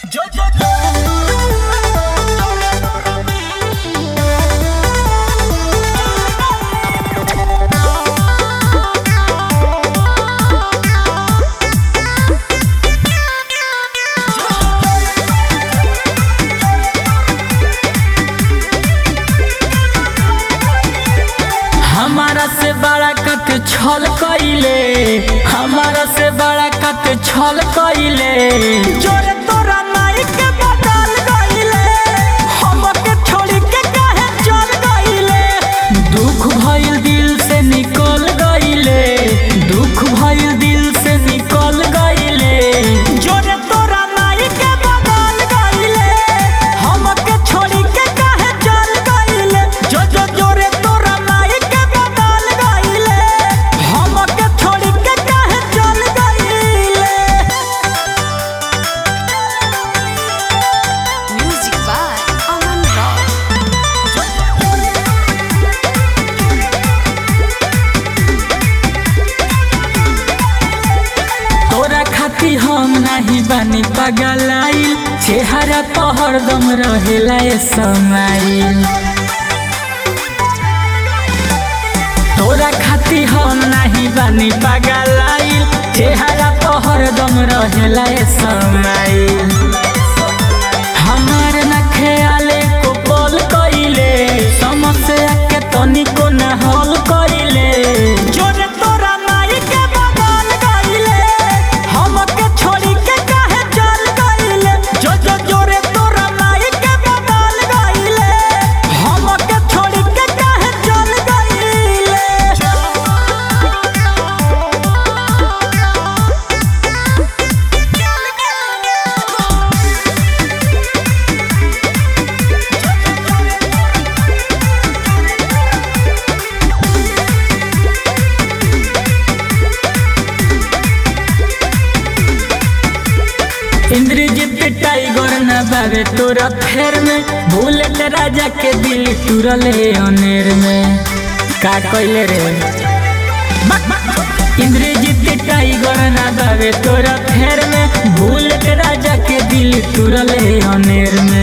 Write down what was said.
हमारा से बड़ा कत छल कइले हमारा से बड़ा कत छल कइले जोरे तोरा नाई के बदल गइले हमके छोड़ी के काहे चल गइले दुख भइल दिल से निकल गइले दुख भइल दिल से निकल गइले जोरे तोरा नाई के बदल गइले हमके छोड़ी के काहे चल गइले जो जो जोरे तोरा नाई के बदल गइले हमके छोड़ी के काहे चल गइले Music by Aman Rock. तोरा खाती हम नहीं बानी पगलाइल चेहरा तो हरदम रहेला ए समाइल तोरा खाती हम नहीं बानी पगलाइल चेहरा तो हरदम रहेला ए समाइल हमार न ख्याले को बोल कइले समस्या के तनिको न हल कइले जोरे तोरा नाई के बदल गइले हमके छोड़ी के काहे चल गइले जो जो जोरे तोरा नाई के बदल गइले हमके छोड़ी के काहे चल गइले इंद्रजीत टाइगर न बाबे तोरा फेर में बुलेट राजा के दिल तुरले अनेर में का कइले रे इंद्रजीत टाइगर न बाबे तोरा फेर में बुलेट राजा के दिल तुरले अनेर में